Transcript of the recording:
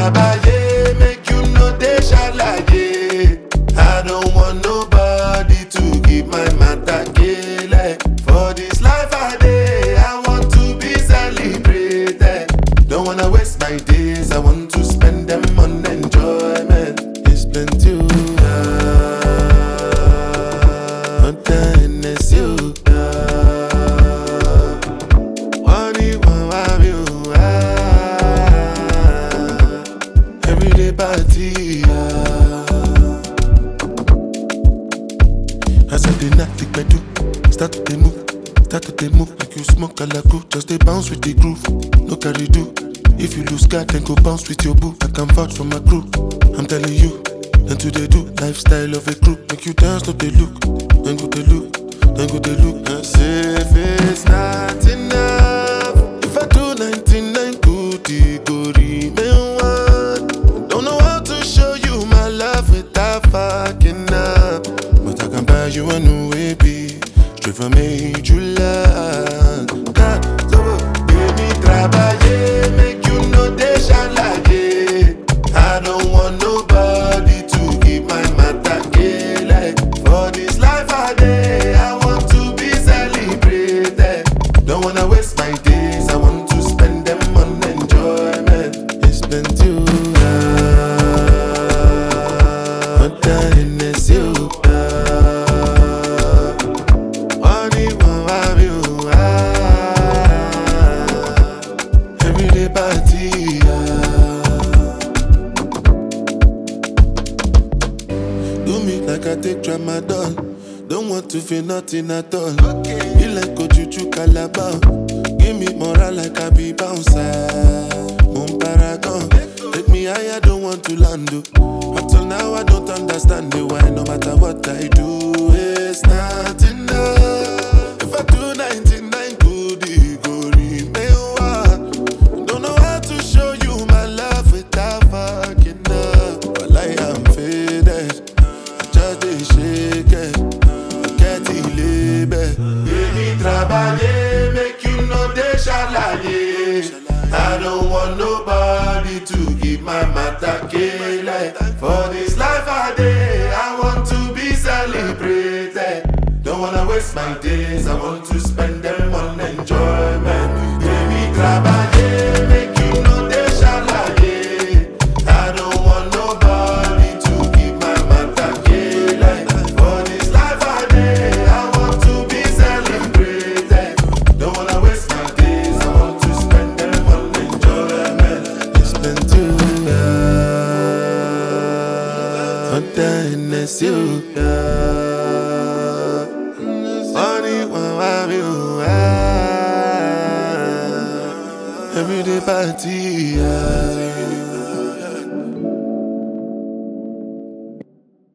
trabaye, make you no dey shalaye. I don't want nobody to give my matter kele. For this life I dey, I want to be celebrated. Don't wanna waste my days, I want to spend them on enjoyment. It's plenty. One time it's you. Money, one wife, you. Everyday party. As I dey knock the pedal, start to dey move, start to dey move like you smoke alaku. Just dey bounce with the groove, no carry do. If you lose guard, then go bounce with your boo. I can vouch for my crew. I'm telling you, and to they do lifestyle of a crew. Make you dance, no they look, then go they look, then go they look. And say if it's not enough, if I do 99 good, it go remain one. Don't know how to show you my love without fucking up. But I can buy you a new baby, straight from major land. God, so baby, trabaye, make you know they shalaye. I don't want nobody to give my matter kele. For this life I dey, I want to be celebrated. Don't wanna waste my days, I want to spend them on enjoyment. It's been too What time is you? Money won't have you. Everyday party. Do me like I take tramadol. Don't want to feel nothing at all. Be like Ojuju Calabar. Give me moral like I be bouncer. Moon paragon. Take me higher, don't want to land. oh. Up till now, I don't understand the why. No matter what I do, it's not enough. If I do 99 good, it go remain one. Don't know how to show you my love without fucking up. But I am faded. I just dey shake it. Forget the label. Baby, trabaye, make you know they shalaye. I don't want nobody to give my matter kele. For this life I dey, I want to be celebrated. Don't wanna waste my days, I want to spend them on enjoyment. Baby, trabaye, make you know they shalaye. I don't want nobody to give my matter kele. For this life I dey, I want to be celebrated. Don't wanna waste my days, I want to spend them on enjoyment. It's been too long. One time it's you. Money won't have you. Everyday party.